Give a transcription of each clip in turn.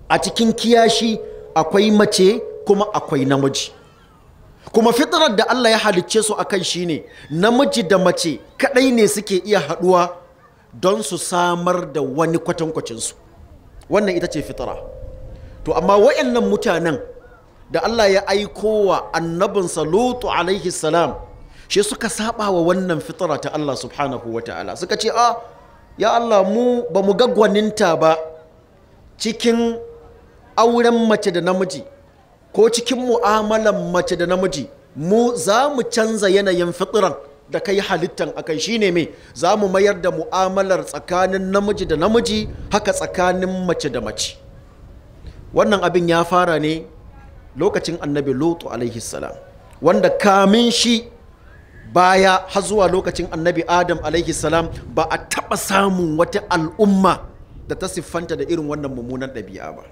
a cikin kiyashi akwai mace kuma akwai namiji kuma fitrar da Allah ya halicce su akan shine namiji da mace kadai ne suke iya haduwa don su samar da wani kwatankwacinsu wannan ita ce fitra to amma wayannan mutanen da Allah ya aiko wa annabinsa Lutu alaihi salam shi suka saba wa wannan fitra ta Allah subhanahu wa ta'ala suka ce a ya Allah mu ba mu ga gwaninta ba cikin auren mace da namiji ko cikin mu'amalan mace da namiji mu za mu canza yanayin fitran da kai halittan akai shine me za mu mayar da mu'amalar tsakanin namiji da namiji haka tsakanin mace da mace wannan abin ya fara ne lokacin annabi lutu alaihi salam wanda kamin shi baya har zuwa lokacin annabi adam alaihi salam ba a taɓa samun wata al'umma da ta siffanta da irin wannan mummunan ɗabi'a ba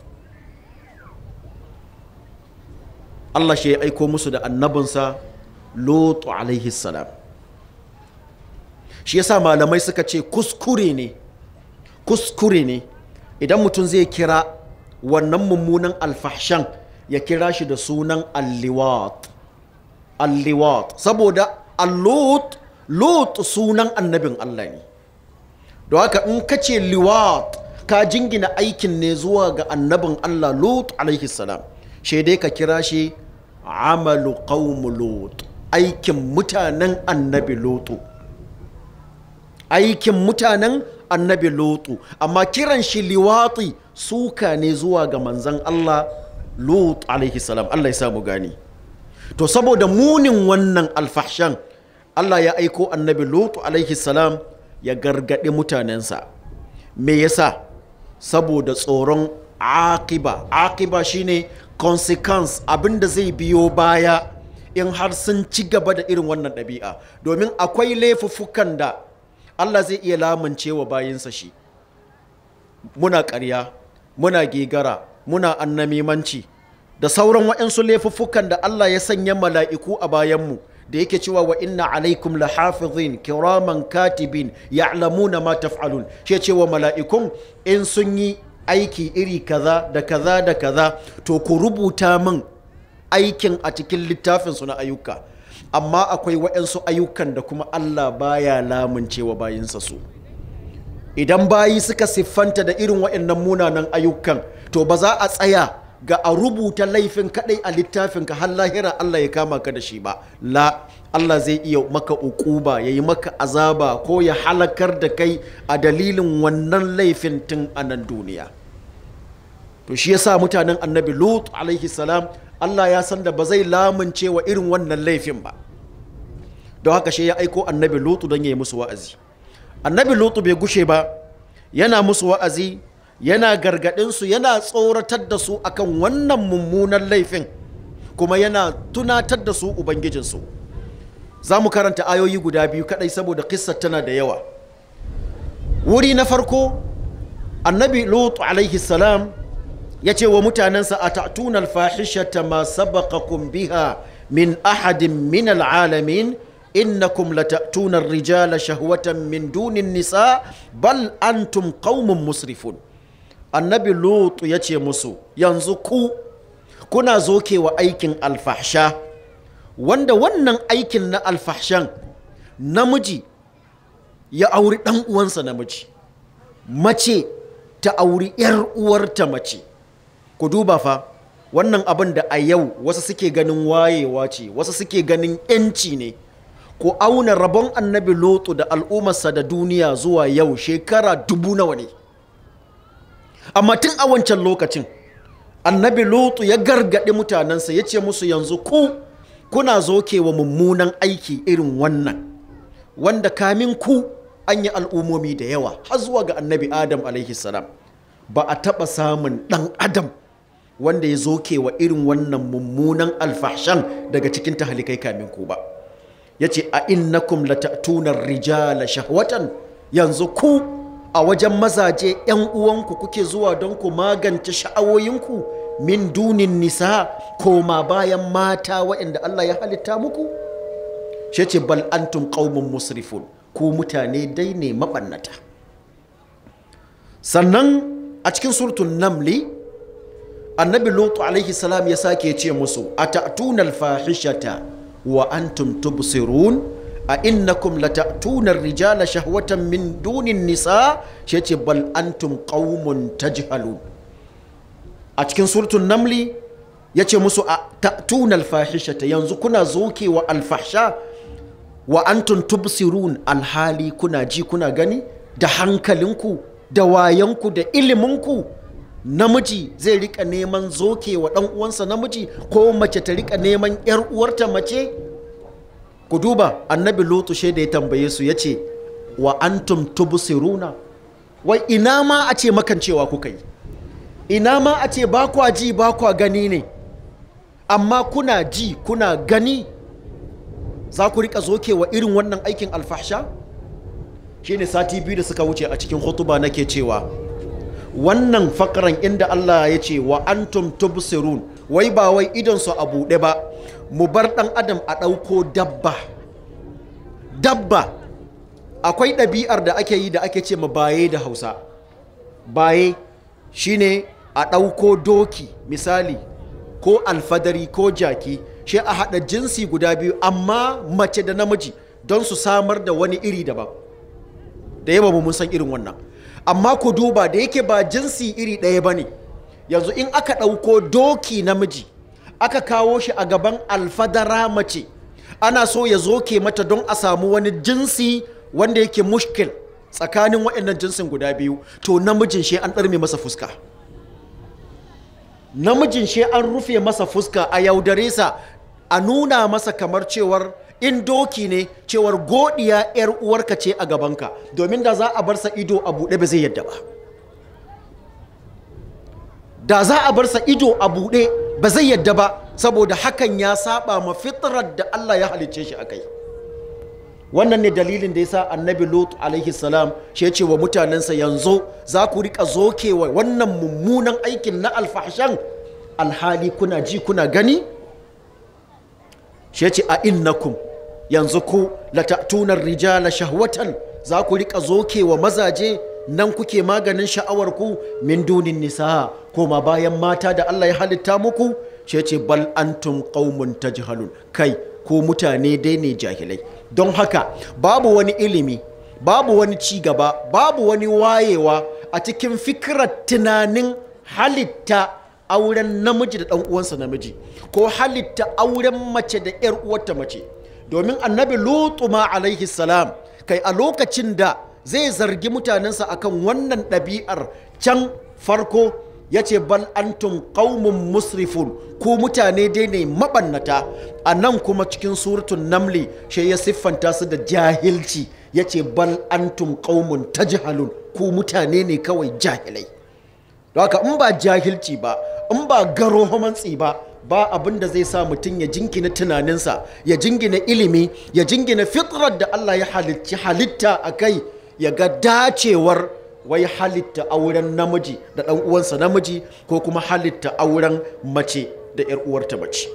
Allah shi ya aiko musu da annabinsa lutu alaihi salam shi yasa malamai suka ce kuskure ne kuskure ne idan mutum zai kira wannan mummunan alfahshan ya kira shi da sunan alliwat alliwat saboda allut lut sunan annabin Allah ne don haka in ka ce liwat ka jingina aikin ne zuwa ga annabin Allah lut alaihi salam dai ka kira shi amalu qaumu lut aikin mutanen annabi lutu aikin mutanen annabi lutu amma kiran shi liwati suka ne zuwa ga manzan Allah lut alaihi salam Allah ya samu gani to saboda munin wannan alfahshan Allah ya aiko annabi lutu alaihi salam ya gargaɗi mutanensa me yasa saboda tsoron akiba akiba shine consequence abinda zai biyo baya in har sun ci gaba da irin wannan ɗabi'a domin akwai laifuffukan da Allah zai iya lamunce wa bayinsa shi muna ƙarya muna gegara muna annamimanci da sauran waɗansu laifuffukan da Allah ya sanya mala'iku a bayanmu da yake cewa wa inna alaikum la hafizin kiraman katibin ya'lamuna ma taf'alun shi cewa mala'ikun in sun yi aiki iri kaza da kaza da kaza to ku rubuta min aikin a cikin littafin su na ayyuka amma akwai waɗansu ayyukan da kuma Allah baya lamuncewa bayinsa su idan bayi suka siffanta da irin waɗannan munanan ayyukan to ba za a tsaya ga a rubuta laifin kadai a littafinka har lahira Allah ya kama ka da shi ba la Allah zai iya maka ukuba ya yi maka azaba ko ya halakar da kai a dalilin wannan laifin tun a nan duniya to shi yasa mutanen annabi lut alaihi salam Allah ya san da ba zai lamunce wa irin wannan laifin ba don haka shi ya aiko annabi lutu don ya yi musu wa'azi annabi lutu bai gushe ba yana musu wa'azi yana gargaɗinsu yana tsoratar da su akan wannan mummunan laifin kuma yana tunatar da su ubangijinsu za mu karanta ayoyi guda biyu kadai saboda kissar tana da yawa wuri na farko annabi lutu alaihi salam ya ce wa mutanensa a ta'tuna alfahishata ma sabaqakum biha min ahadin min al'alamin innakum lata'tuna ar-rijala shahwatan min dunin nisa bal antum qaumun musrifun annabi lutu ya ce musu yanzu ku kuna zokewa aikin alfahsha wanda wannan aikin na alfahshan namiji ya auri ɗan uwansa namiji mace ta auri ‘yar uwarta mace ku duba fa wannan abin da a yau wasu suke ganin wayewa ce wasu suke ganin ‘yanci ne ku auna rabon annabi lutu da al'ummarsa da duniya zuwa yau shekara dubu nawa ne amma tun a wancan lokacin annabi lutu ya gargaɗi mutanensa ya ce musu yanzu ku kuna zokewa mummunan aiki irin wannan wanda kamin ku an yi al'ummomi da yawa har zuwa ga annabi adam alaihi salam ba a taɓa samun ɗan adam wanda ya zokewa irin wannan mummunan alfahshan daga cikin tahalikai kamin ku ba ya ce a innakum latatunar rijala shahwatan yanzu ku a wajen mazaje 'yan uwanku kuke zuwa don ku magance sha'awoyinku min dunin nisa koma bayan mata waɗanda Allah ya halitta muku shi ce bal antum qaumun musrifun ku mutane dai ne maɓannata sannan a cikin surtun namli annabi lutu alaihi salam ya sake ce musu a ta'tunar fahishata wa antum tubsirun a innakum la ta'tunar rijala shahwatan min dunin nisa shi ce bal antum qaumun tajhalun a cikin surtun namli ya ce musu a ta'tunar fahishata yanzu kuna zokewa alfahsha wa antum tubsirun alhali kuna ji kuna gani da hankalinku da wayanku da iliminku namiji zai rika neman zoke wa ɗan uwansa namiji ko mace ta rika neman yar uwarta mace ku duba annabi lutu shaida ya tambaye su ya ce wa antum tubsiruna wai ina ma a ce makancewa kuka yi ina ma a ce ba kwa ji ba kwa gani ne amma kuna ji kuna gani za ku rika zoke wa irin wannan aikin alfahsha shine sati biyu da suka wuce a cikin hutuba nake cewa wannan fakaran inda Allah ya ce wa antum tubsirun wai ba wai idon su a buɗe ba mu bar ɗan adam a ɗauko dabba dabba akwai ɗabi'ar da ake yi da ake ce ma baye da hausa baye shine a ɗauko doki misali ko alfadari ko jaki shi a haɗa jinsi guda biyu amma mace da namiji don su samar da wani iri daban da yawa mun san irin wannan amma ku duba da yake ba jinsi iri ɗaya ba ne yanzu in aka ɗauko doki namiji aka kawo shi a gaban alfadara mace ana so ya zoke mata don a samu wani jinsi wanda yake mushkil tsakanin waɗannan jinsin guda biyu to namijin shi an ɗarme masa fuska namijin shi an rufe masa fuska a yaudare sa a nuna masa kamar cewar in doki ne cewar godiya 'yar uwarka ce a gabanka domin da za a bar sa ido a buɗe ba zai yadda ba da za a bar sa ido a buɗe ba zai yadda ba saboda hakan ya saba ma fitrar da Allah ya halicce shi a kai wannan ne dalilin da ya sa annabi lut alaihi salam shi ce wa mutanensa yanzu za ku rika zokewa wannan mummunan aikin na alfahshan alhali kuna ji kuna gani shi ce a innakum yanzu ku latatunar rijala shahwatan za ku rika zokewa mazaje nan kuke maganin sha'awar ku min dunin nisa koma bayan mata da Allah ya halitta muku shi ce bal antum qaumun tajhalun kai ko mutane dai ne jahilai don haka babu wani ilimi babu wani ci gaba babu wani wayewa a cikin fikirar tunanin halitta auren namiji da ɗan uwansa namiji ko halitta auren mace da ‘yar uwarta mace domin annabi lutu ma alaihi salam kai a lokacin da zai zargi mutanensa akan wannan ɗabi'ar can farko ya ce bal antum qaumun musrifun ku mutane dai ne mabannata a nan kuma cikin suratun namli shi ya siffanta su da jahilci ya ce bal antum qaumun tajhalun ku mutane ne kawai jahilai don haka in ba jahilci ba in ba garo homantsi ba ba abin da zai sa mutum ya jingina tunaninsa ya jingina ilimi ya jingina fitrar da Allah ya halicci halitta a kai ya ga dacewar wai halitta auren namiji da ɗan uwansa namiji ko kuma halitta auren mace da ‘yar uwarta mace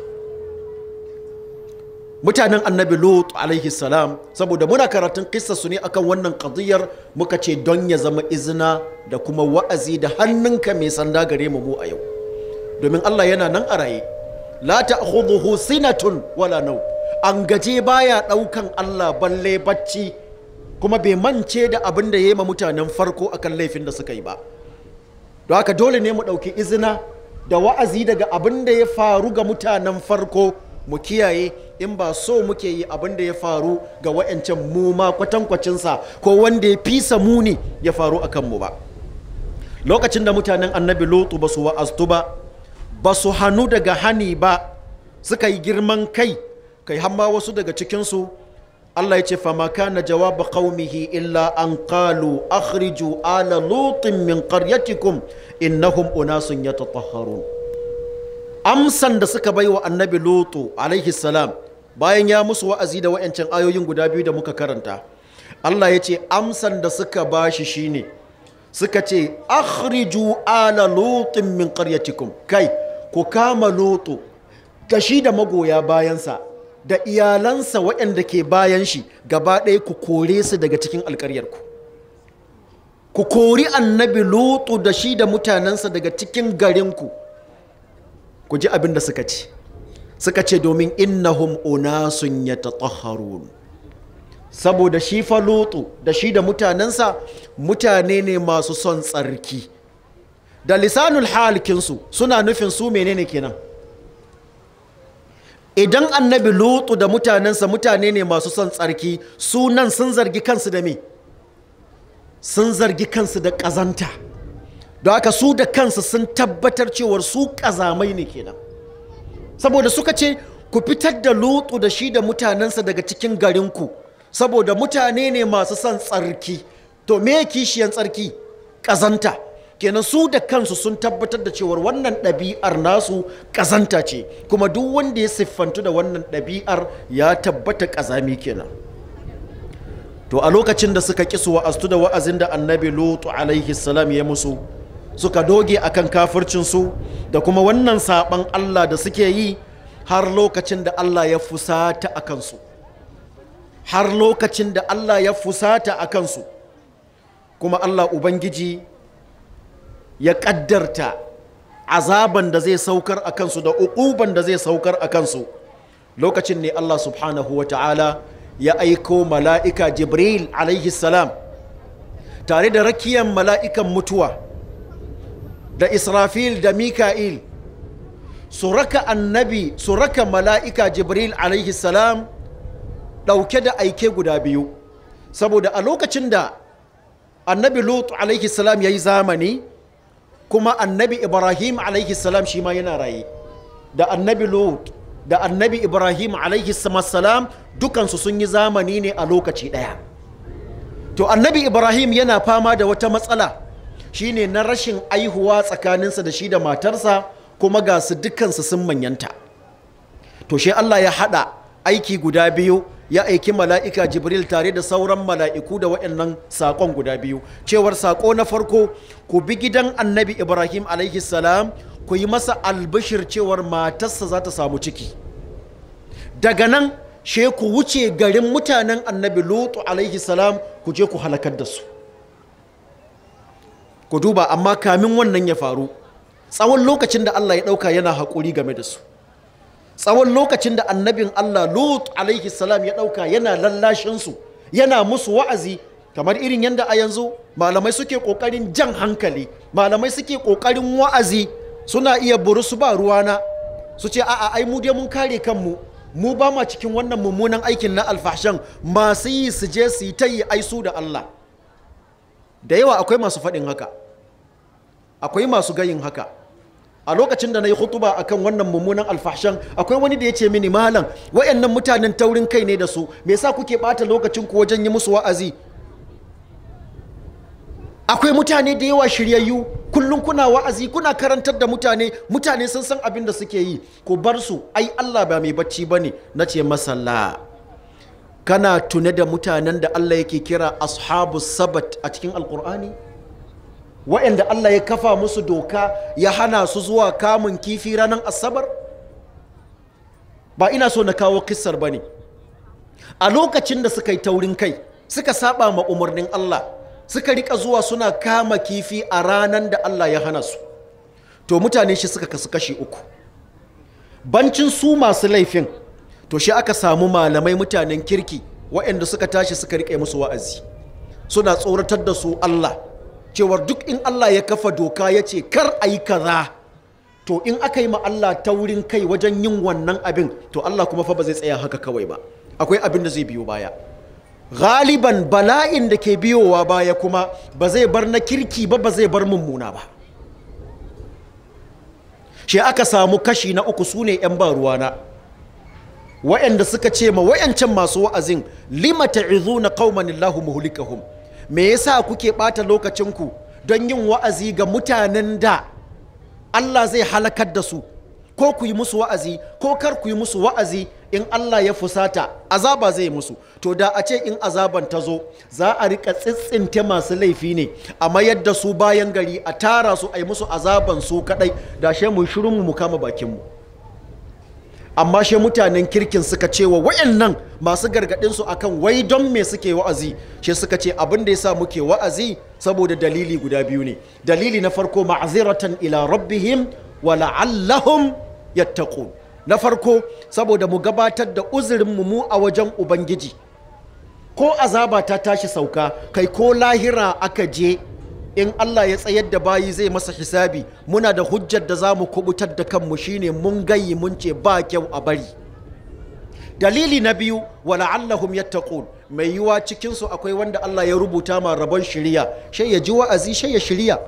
mutanen annabi lut alaihi salam saboda muna karatun kissa su ne akan wannan qadiyar muka ce don ya zama izina da kuma wa'azi da hannunka mai sanda gare mu mu a yau domin Allah yana nan a raye la ta'khudhuhu sinatun wala nau an gaje baya daukan Allah balle bacci kuma bai mance da abin da ya yi ma mutanen farko akan laifin da suka yi ba don haka dole ne mu ɗauki izina da wa'azi daga abin da ya faru ga mutanen farko mu kiyaye in ba so muke yi abin da ya faru ga wa'yancan mu ma kwatankwacinsa ko wanda ya fisa muni ya faru a kanmu ba lokacin da mutanen annabi lotu ba su wa'aztu ba ba su hannu daga hani ba suka yi girman kai kai hamma wasu daga cikinsu Allah ya ce fama kana jawaba qaumihi illa an qalu akhriju ala lutin min qaryatikum innahum unasun yatatahharun amsan da suka bai wa annabi lutu alaihi salam bayan ya musu wa'azi da wa'ancan ayoyin guda biyu da muka karanta Allah ya ce amsan da suka bashi shine suka ce akhriju ala lutin min qaryatikum kai ku kama lutu gashi da magoya bayansa da iyalansa waɗanda ke bayan shi gaba ɗaya ku kore su daga cikin alƙaryarku ku kori annabi lutu da shi da mutanensa daga cikin garinku ku ji abin da suka ce suka ce domin innahum unasun yatatahharun saboda shi fa lutu da shi da mutanensa mutane ne masu son tsarki da lisanul halikinsu suna nufin su menene kenan idan annabi lutu da mutanensa mutane ne masu son tsarki sunan sun zargi kansu da me sun zargi kansu da ƙazanta don haka su da kansu sun tabbatar cewar su ƙazamai ne kenan saboda suka ce ku fitar da lutu da shi da mutanensa daga cikin garinku saboda mutane ne masu son tsarki to me kishiyan tsarki ƙazanta kenan su da kansu sun tabbatar da cewar wannan ɗabi'ar nasu ƙazanta ce kuma duk wanda ya siffantu da wannan ɗabi'ar ya tabbata ƙazami kenan to a lokacin da suka ƙi su wa'aztu da wa'azin da annabi lutu alaihi salam ya musu suka doge akan kafircinsu da kuma wannan saɓan allah da suke yi har lokacin da allah ya fusata a kansu har lokacin da allah ya fusata a kansu kuma allah ubangiji ya ƙaddarta azaban da zai saukar a kansu da uƙuban da zai saukar a kansu lokacin ne Allah subhanahu wa ta'ala ya aiko mala'ika jibril alaihi salam tare da rakiyan mala'ikan mutuwa da israfil da mika'il su raka annabi su raka mala'ika jibril alaihi salam ɗauke da aike guda biyu saboda a lokacin da annabi lut alaihi salam ya yi zamani kuma annabi ibrahim alaihi salam shi ma yana raye da annabi lut da annabi ibrahim alaihi salam dukansu sun yi zamani ne a lokaci ɗaya to annabi ibrahim yana fama da wata matsala shine na rashin aihuwa tsakaninsa da shi da matarsa kuma ga su dukansu sun manyanta to shi allah ya haɗa aiki guda biyu ya aiki mala'ika jibril tare da sauran mala'iku da waɗannan saƙon guda biyu cewar saƙo na farko ku bi gidan annabi ibrahim alaihi salam ku yi masa albishir cewar matarsa za ta samu ciki daga nan she ku wuce garin mutanen annabi lutu alaihi salam ku je ku halakar da su ku duba amma kamin wannan ya faru tsawon lokacin da allah ya ɗauka yana haƙuri game da su tsawon lokacin da annabin Allah Lut alaihi salam ya ɗauka yana lallashinsu yana musu wa'azi kamar irin yadda a yanzu malamai suke ƙoƙarin jan hankali malamai suke ƙoƙarin wa'azi suna iya buru su ba ruwana su ce a'a ai mu dai mun kare kanmu mu ba ma cikin wannan mummunan aikin na alfahshan masu yi su je su yi ta yi aisu da Allah da yawa akwai masu faɗin haka akwai masu gayin haka a lokacin da na yi hutuba a kan wannan mummunan alfahshan akwai wani da ya ce mini malam wayannan mutanen taurin kai ne da su me yasa kuke bata lokacin ku wajen yi musu wa'azi akwai mutane da yawa shiryayyu kullum kuna wa'azi kuna karantar da mutane mutane sun san abin da suke yi ku bar su ai Allah ba mai bacci bane na ce masalla kana tune da mutanen da Allah yake kira ashabu sabat a cikin alkur'ani wa'anda Allah ya kafa musu doka ya hana su zuwa kamun kifi ranar asabar ba ina so na kawo kissar ba ne a lokacin da suka yi taurin kai suka saba ma umarnin Allah suka rika zuwa suna kama kifi a ranar da Allah ya hana su to mutane shi suka kasu kashi uku bancin su masu laifin to shi aka samu malamai mutanen kirki waɗanda suka tashi suka rike musu wa'azi suna tsoratar da su Allah cewar duk in Allah ya kafa doka ya ce kar a yi kaza to in aka yi ma Allah taurin kai wajen yin wannan abin to Allah kuma fa ba zai tsaya haka kawai ba akwai abin da zai biyo baya galiban bala'in da ke biyowa baya kuma ba zai bar na kirki ba ba zai bar mummuna ba shi aka samu kashi na uku su ne 'yan ba ruwana wa'anda suka ce ma wa'yancan masu wa'azin lima ta'izuna qauman Allahu muhlikahum me yasa kuke ɓata lokacinku don yin wa'azi ga mutanen da Allah zai halakar da su ko ku yi musu wa'azi ko kar ku yi musu wa'azi in Allah ya fusata azaba zai musu to da a ce in azaban ta zo za a rika tsitsinte masu laifi ne a mayar da su bayan gari a tara su a yi musu azaban su kadai da she mu shirin mu kama bakin mu amma she mutanen kirkin suka ce wa wayannan masu gargadin su akan wai don me suke wa'azi she suka ce abin da yasa muke wa'azi saboda dalili guda biyu ne dalili na farko ma'ziratan ila rabbihim wa la'allahum yattaqun na farko saboda mu gabatar da uzurin mu a wajen ubangiji ko azaba ta tashi sauka kai ko lahira aka je in Allah ya tsayar da bayi zai masa hisabi muna da hujjar da za mu kubutar da kanmu shine mun gayi mun ce ba kyau a bari dalili na biyu wala'allahum yattaqun mai yiwa cikin su akwai wanda Allah ya rubuta ma rabon shiriya shai ya ji wa'azi shai ya shiriya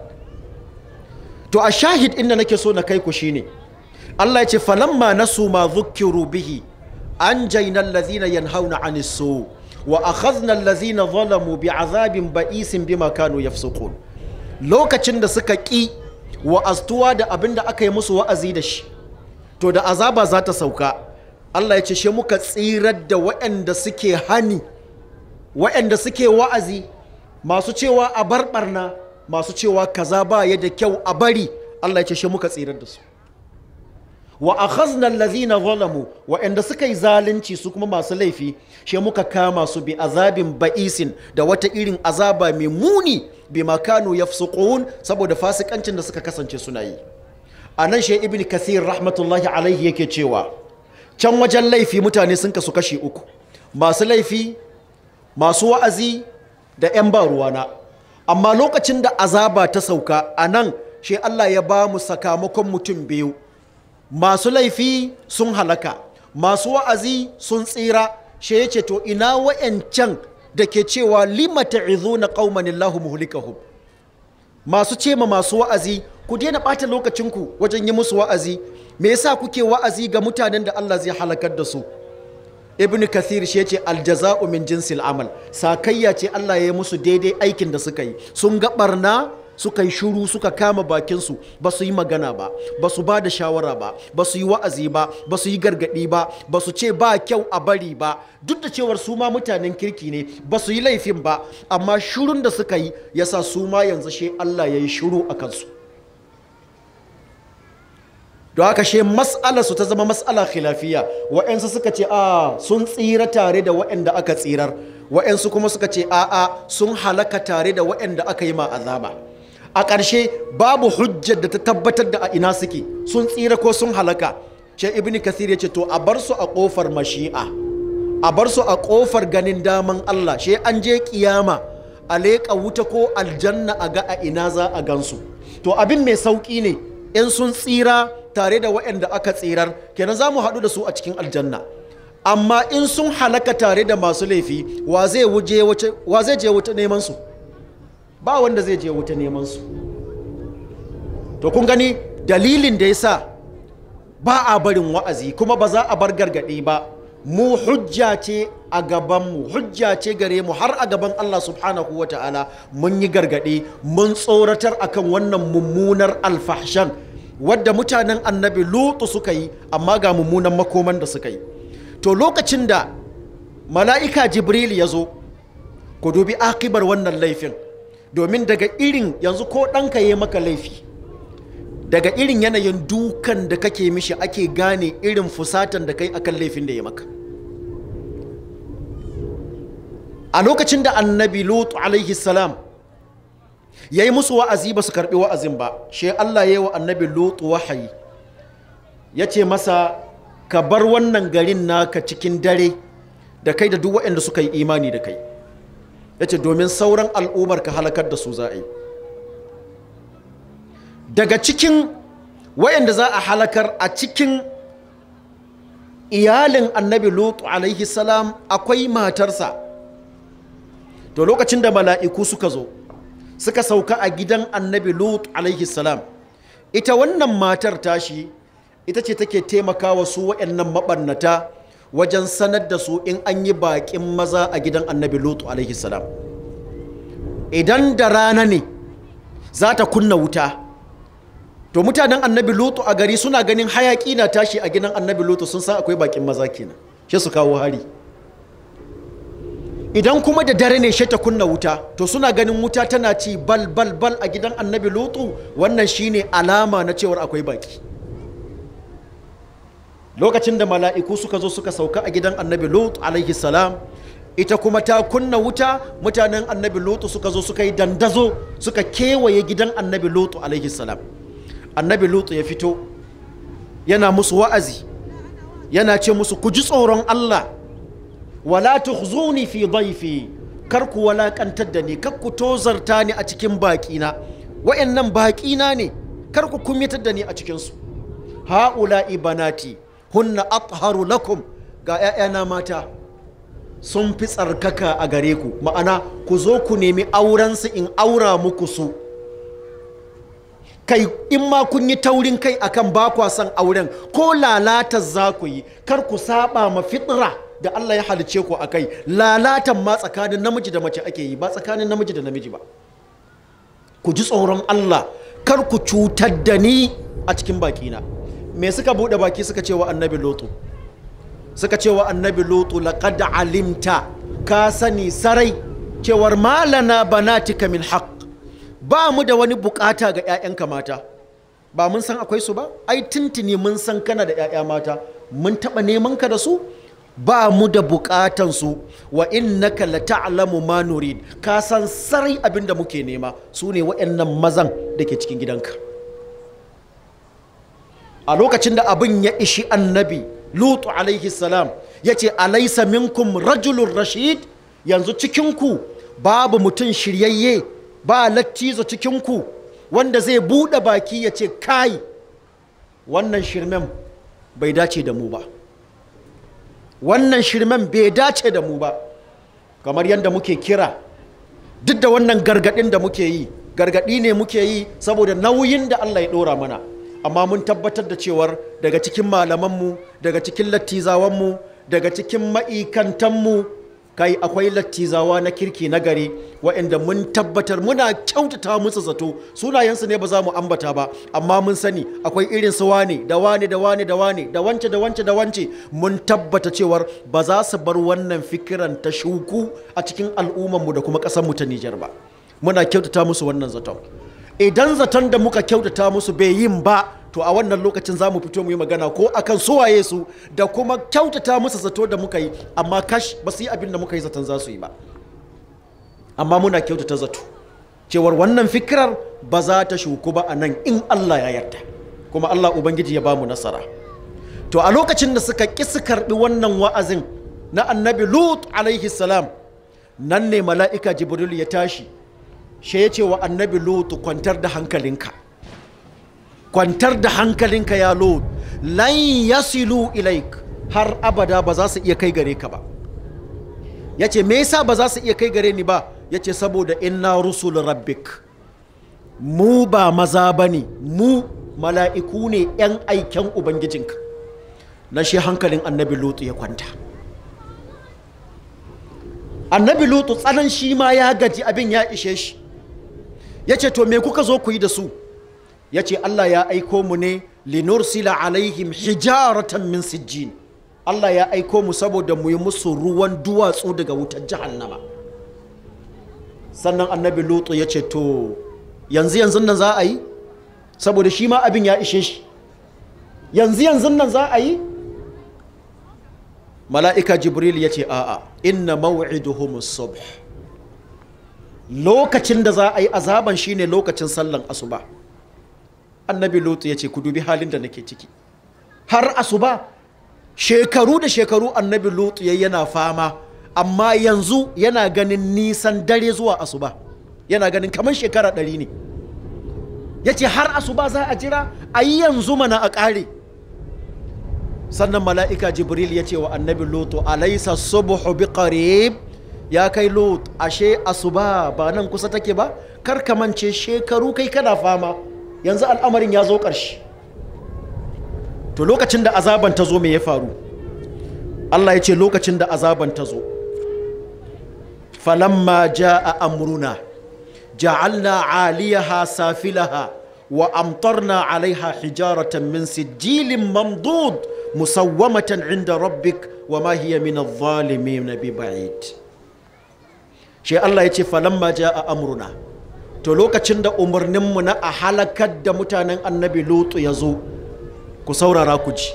to a shahid inda nake so na kai ku shine Allah ya ce falamma nasu ma dhukkiru bihi anjayna allazina yanhauna 'anis su wa akhadna allazina zalamu bi'azabin ba'isin bima kanu yafsukun lokacin da suka ƙi wa'aztuwa da abin da aka yi musu wa'azi da shi to da azaba za ta sauka Allah ya ce shi muka tsirar da waɗanda suke hani waɗanda suke wa'azi masu cewa a barbarna masu cewa kaza ba ya da kyau a bari Allah ya ce shi muka tsirar da su wa akhazna allazina zalamu waɗanda suka yi zalunci su kuma masu laifi shi muka kama su bi azabin ba'isin da wata irin azaba mai muni bi makanu yafsuqun saboda fasikancin da suka kasance suna yi a nan shi ibn kathir rahmatullahi alaihi yake cewa can wajen laifi mutane sun kasu kashi uku masu laifi masu wa'azi da 'yan ba ruwana amma lokacin da azaba ta sauka a nan shi Allah ya ba mu sakamakon mutum biyu masu laifi sun halaka masu wa'azi sun tsira shi ya ce to ina wa'yancan da ke cewa lima ta'izuna qauman Allahu muhlikahum masu ce ma masu wa'azi ku daina ɓata lokacinku wajen yi musu wa'azi me yasa kuke wa'azi ga mutanen da Allah zai halakar da su ibn kathir shi ce aljaza'u min jinsil amal sakayya ce Allah ya yi musu daidai aikin da suka yi sun ga barna suka yi shuru suka kama bakinsu ba su yi magana ba ba su ba da shawara ba ba su yi wa'azi ba ba su yi gargaɗi ba ba su ce ba kyau a bari ba duk da cewar su ma mutanen kirki ne ba su yi laifin ba amma shurun da suka yi yasa su ma yanzu shi Allah ya yi shuru a kansu don haka shi mas'alar su ta zama mas'ala khilafiya wa'yansu suka ce a sun tsira tare da wa'yanda aka tsirar wa'yansu kuma suka ce a'a sun halaka tare da wa'yanda aka yi ma azaba a ƙarshe babu hujjar da ta tabbatar da a ina suke sun tsira ko sun halaka shi ibn kathir ya ce to a bar su a ƙofar mashi'a a bar su a ƙofar ganin daman Allah shi an je kiyama a leƙa wuta ko aljanna a ga a ina za a gansu to abin mai sauƙi ne in sun tsira tare da waɗanda aka tsirar kenan za mu haɗu da su a cikin aljanna amma in sun halaka tare da masu laifi wa zai je wuta neman su ba wanda zai je wuta neman su to kun gani dalilin da ya sa ba a barin wa'azi kuma ba za a bar gargaɗi ba mu hujja ce a gabanmu hujja ce gare mu har a gaban Allah subhanahu wa ta'ala mun yi gargaɗi mun tsoratar akan wannan mummunar alfahshan wadda mutanen annabi lutu suka yi amma ga mummunan makoman da suka yi to lokacin da mala'ika jibril ya zo ku dubi akibar wannan laifin domin daga irin yanzu ko ɗanka ya maka laifi daga irin yanayin dukan da kake mishi ake gane irin fusatan da kai akan laifin da ya maka a lokacin da annabi lutu alaihi salam ya yi musu wa'azi ba su karɓi wa'azin ba shi Allah ya yi wa annabi lutu wahayi ya ce masa ka bar wannan garin naka cikin dare da kai da duk waɗanda suka yi imani da kai ya ce domin sauran al'ummar ka halakar da su za a yi daga cikin waɗanda za a halakar a cikin iyalin annabi lutu alaihi salam akwai matarsa to lokacin da mala'iku suka zo suka sauka a gidan annabi lut alaihi salam ita wannan matar tashi ita ce take taimakawa su waɗannan maɓannata wajen sanar da su in an yi baƙin maza a gidan annabi lut alaihi salam idan da rana ne za ta kunna wuta to mutanen annabi lutu a gari suna ganin hayaƙi na tashi a gidan annabi lutu sun san akwai baƙin maza kenan shi su kawo hari idan kuma da dare ne ta kunna wuta to suna ganin wuta tana ci bal bal bal a gidan annabi lutu wannan shine alama na cewar akwai baki lokacin da mala'iku suka zo suka sauka a gidan annabi lutu alaihi salam ita kuma ta kunna wuta mutanen annabi lutu suka zo suka yi dandazo suka kewaye gidan annabi lutu alaihi salam annabi lutu ya fito yana musu wa'azi yana ce musu ku ji tsoron Allah wala tukhzuni fi dhaifi kar ku walakantar da ni kar ku tozarta ni a cikin baƙina wa'annan baƙina ne kar ku kumyatar da ni a cikinsu ha'ula ibanati hunna atharu lakum ga 'ya'yana mata sun fi tsarkaka a gare ku ma'ana ku zo ku nemi aurensu in aura muku su kai in ma kun yi taurin kai akan ba kwa son auren ko lalata za ku yi kar ku saba ma fitra da Allah ya halice ku akai lalatan ma tsakanin namiji da mace ake yi ba tsakanin namiji da namiji ba ku ji tsoron Allah kar ku cutar da ni a cikin bakina me suka bude baki suka ce wa annabi lotu suka ce wa annabi lotu laqad alimta ka sani sarai cewar malana banatika min haqq ba mu da wani bukata ga 'ya'yanka mata ba mun san akwai su ba ai tuntuni mun san kana da 'ya'ya mata mun taɓa neman ka da su ba mu da bukatan su wa innaka la ta'lamu ma nurid ka san sarai abin da muke nema su ne waɗannan mazan da ke cikin gidanka a lokacin da abin ya ishi annabi lutu alaihi salam ya ce alaisa minkum rajulun rashid yanzu cikinku babu mutum shiryayye ba lattizo cikinku wanda zai buɗe baki ya ce kai wannan shirmen bai dace da mu ba wannan shirmen bai dace da mu ba kamar yadda muke kira duk da wannan gargaɗin da muke yi gargaɗi ne muke yi saboda nauyin da Allah ya ɗora mana amma mun tabbatar da cewar daga cikin malamanmu daga cikin lattizawanmu daga cikin ma'ikantanmu kai akwai lattizawa na kirki na gari waɗanda mun tabbatar muna kyautata musu zato sunayensu ne ba za mu ambata ba amma mun sani akwai irin su wane da wane da wane da wane da wance da wance da wance mun tabbata cewar ba za su bar wannan fikiran ta shuku a cikin al'ummarmu da kuma ƙasarmu ta Nijar ba muna kyautata musu wannan zaton idan zaton da muka kyautata musu bai yin ba to a wannan lokacin za mu fito mu yi magana ko akan suwaye su da kuma kyautata musu zato da muka yi amma kash ba su yi abin da muka yi zaton za su yi ba amma muna kyautata zato cewar wannan fikirar ba za ta shuku ba a nan in Allah ya yarda kuma Allah Ubangiji ya ba mu nasara to a lokacin da suka ƙi su karɓi wannan wa'azin na annabi Lut alaihi salam nan ne mala'ika Jibril ya tashi shi ya ce wa annabi Lut kwantar da hankalinka kwantar da hankalinka ya Lut lan yasilu ilaik har abada ba za su iya kai gare ka ba ya ce me yasa ba za su iya kai gare ni ba ya ce saboda inna rusul rabbik mu ba maza ba ne mu mala'iku ne 'yan aiken ubangijinka na shi hankalin annabi lutu ya kwanta annabi lutu tsanan shi ma ya gaji abin ya ishe shi ya ce to me kuka zo ku yi da su ya ce allah ya aiko mu ne linursila alaihim hijaratan min sijjin allah ya aiko mu saboda mu yi musu ruwan duwatsu daga wutar jahannama sannan annabi lutu ya ce to yanzu yanzu nan za a yi saboda shi ma abin ya ishe shi yanzu yanzu nan za a yi mala'ika jibril ya ce a'a inna maw'iduhum subh lokacin da za a yi azaban shine lokacin sallan asuba annabi lutu ya ce ku dubi halin da nake ciki har asuba shekaru da shekaru annabi lutu ya yana fama amma yanzu yana ganin nisan dare zuwa asuba yana ganin kamar shekara ɗari ne ya ce har asuba za a jira a yi yanzu mana a ƙare sannan mala'ika jibril ya ce wa annabi lutu alaisa subuhu bi qarib ya kai lut ashe asuba ba nan kusa take ba kar ka mance shekaru kai kana fama yanzu al'amarin ya zo ƙarshe to lokacin da azaban ta zo me ya faru Allah ya ce lokacin da azaban ta zo falamma ja'a amruna ja'alna 'aliyaha safilaha wa amtarna 'alayha hijaratan min sijilin mamdud musawwamatan 'inda rabbik wa ma hiya min adh-dhalimin biba'id shi Allah ya ce falamma ja'a amruna to lokacin da umarninmu na a halakar da mutanen annabi lutu ya zo ku saurara ku ji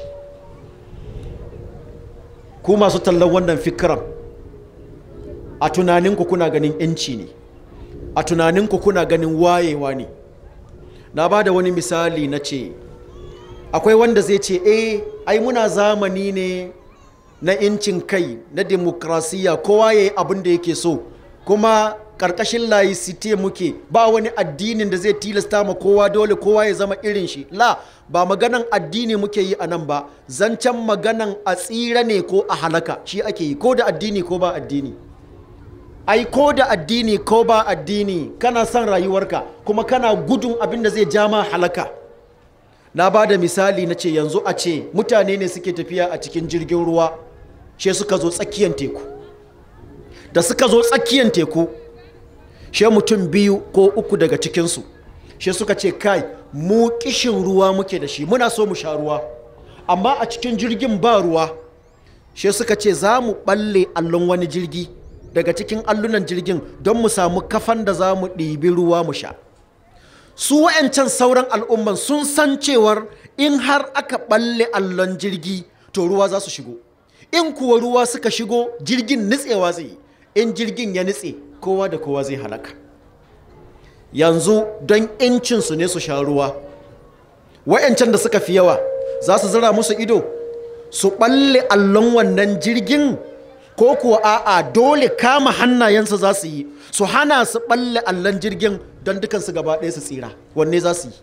ku masu tallan wannan fikiran a tunaninku kuna ganin yanci ne a tunaninku kuna ganin wayewa ne na ba da wani misali na ce akwai wanda zai ce eh ai muna zamani ne na incin kai na demokrasiya kowa ya yi abin da yake so kuma ƙarƙashin laicite muke ba wani addinin da zai tilasta ma kowa dole kowa ya zama irin shi la ba maganan addini muke yi a nan ba zancen maganan a tsira ne ko a halaka shi ake yi ko da addini ko ba addini ai ko da addini ko ba addini kana son rayuwarka kuma kana gudun abin da zai ja ma halaka na ba da misali na ce yanzu a ce mutane ne suke tafiya a cikin jirgin ruwa she suka zo tsakiyar teku da suka zo tsakiyar teku she mutum biyu ko uku daga cikinsu she suka ce kai mu kishin ruwa muke da shi muna so mu sha ruwa amma a cikin jirgin ba ruwa she suka ce za mu balle allon wani jirgi daga cikin allunan jirgin don mu samu kafan da za mu ɗibi ruwa mu sha su wa'yancan sauran al'umman sun san cewar in har aka balle allon jirgi to ruwa za su shigo in kuwa ruwa suka shigo jirgin nitsewa zai yi in jirgin ya nitse kowa da kowa zai halaka yanzu don incinsu ne su sha ruwa wa'yancan da suka fi yawa za su zira musu ido su balle allon wannan jirgin ko kuwa a'a dole kama hannayensu za su yi su hana su balle allon jirgin don dukansu gaba ɗaya su tsira wanne za su yi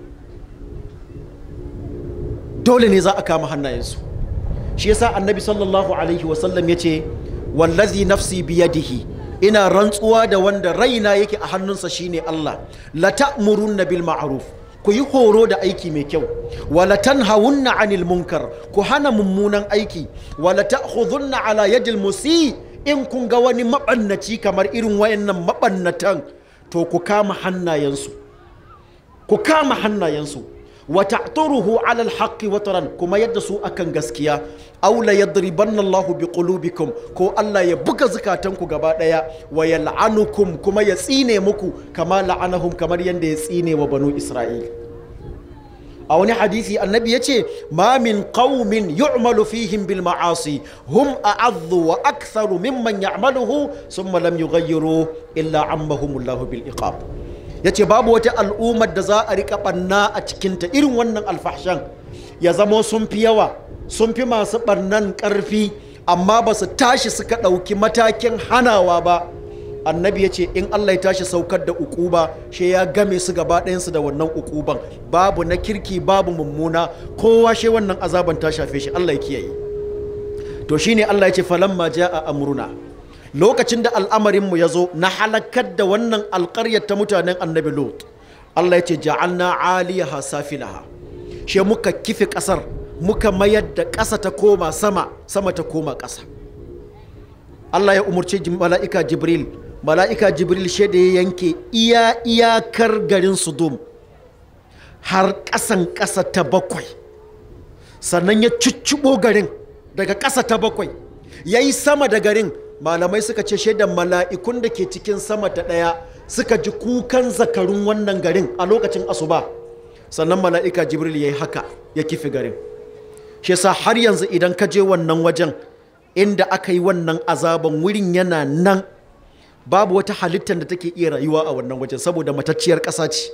dole ne za a kama hannayensu shi yasa annabi sallallahu alaihi wasallam ya ce wallazi nafsi biyadihi ina rantsuwa da wanda raina yake a hannunsa shine Allah la ta'murunna bil ma'ruf ku yi horo da aiki mai kyau wala tanhawunna anil munkar ku hana mummunan aiki wala ta'khudhunna ala yadil musi in kun ga wani mabannaci kamar irin wayannan mabannatan to ku kama hannayensu ku kama hannayensu wa ta'turuhu ala alhaqqi wataran kuma yadda su akan gaskiya aw la yadribanna Allahu bi qulubikum ko Allah ya buga zukatanku gaba daya wa yal'anukum kuma ya tsine muku kama la'anahum kamar yanda ya tsine wa banu Isra'il a wani hadisi annabi yace ma min qaumin yu'malu fihim bil ma'asi hum a'adhu wa aktharu mimman ya'maluhu thumma lam yughayyiru illa ammahumullahu bil iqab ya ce babu wata al'ummar da za a rika ɓanna a cikinta irin wannan alfahshan ya zamo sun fi yawa sun fi masu ɓannan ƙarfi amma ba su tashi suka ɗauki matakin hanawa ba annabi ya ce in allah ya tashi saukar da ukuba shi ya game su gaba ɗayansu da wannan ukuban babu na kirki babu mummuna kowa shi wannan azaban ta shafe shi allah ya kiyaye to shine allah ya ce falamma ja'a amruna lokacin da al'amarinmu ya zo na halakar da wannan alƙaryar ta mutanen annabi lot Allah ya ce ja'alna aliyaha safilaha she muka kife ƙasar muka mayar da ƙasa ta koma sama sama ta koma ƙasa Allah ya umarci mala'ika jibril mala'ika jibril she da ya yanke iya iyakar garin sudum har ƙasan ƙasa ta bakwai sannan ya cuccuɓo garin daga ƙasa ta bakwai ya yi sama da garin malamai suka ce shaidan mala'ikun da ke cikin sama ta ɗaya suka ji kukan zakarun wannan garin a lokacin asuba sannan mala'ika jibril ya yi haka ya kifi garin shi sa har yanzu idan ka je wannan wajen inda aka yi wannan azaban wurin yana nan babu wata halittar da take iya rayuwa a wannan wajen saboda matacciyar ƙasa ce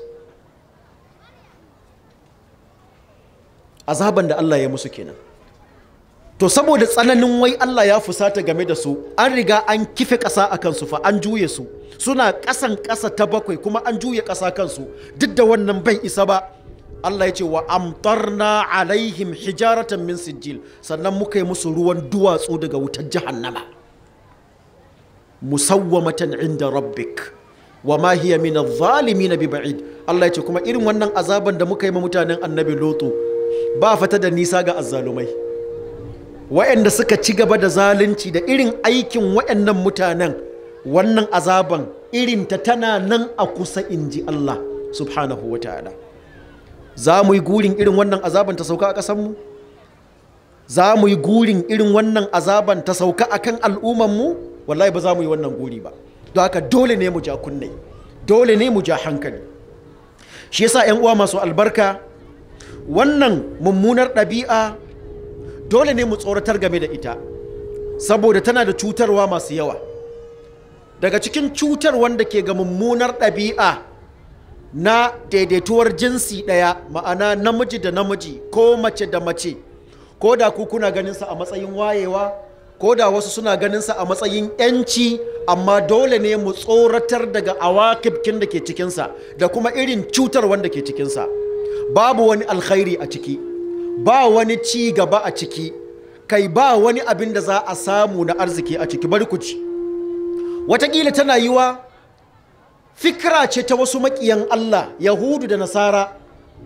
azaban da Allah ya musu kenan to saboda tsananin wai Allah ya fusata game da su an riga an kife ƙasa a kansu fa an juye su suna ƙasan ƙasa ta bakwai kuma an juye ƙasa kansu duk da wannan bai isa ba Allah ya ce wa amtarna alaihim hijaratan min sijil sannan muka yi musu ruwan duwatsu daga wutar jahannama musawwamatan inda rabbik wa ma hiya min adh-dhalimin bi ba'id Allah ya ce kuma irin wannan azaban da muka yi ma mutanen annabi lutu ba fata da nisa ga azzalumai waɗanda suka ci gaba da zalunci da irin aikin waɗannan mutanen wannan azaban irin ta tana nan a kusa in ji Allah subhanahu wa ta'ala za mu yi gurin irin wannan azaban ta sauka a ƙasanmu za mu yi gurin irin wannan azaban ta sauka a kan al'ummanmu wallahi ba za mu yi wannan guri ba don haka dole ne mu ja kunne dole ne mu ja hankali shi yasa 'yan uwa masu albarka wannan mummunar ɗabi'a dole ne mu tsoratar game da ita saboda tana da cutarwa masu yawa daga cikin cutar wanda ke ga mummunar ɗabi'a na daidaituwar jinsi ɗaya ma'ana namiji da namiji ko mace da mace ko da ku kuna ganinsa a matsayin wayewa ko da wasu suna ganinsa a matsayin 'yanci amma dole ne mu tsoratar daga awakibkin da ke cikinsa da kuma irin cutar wanda ke cikinsa babu wani alkhairi a ciki ba wani ci gaba a ciki kai ba wani abin da za a samu na arziki a ciki bari ku ci watakila tana yiwa fikira ce ta wasu maƙiyan Allah Yahudu da Nasara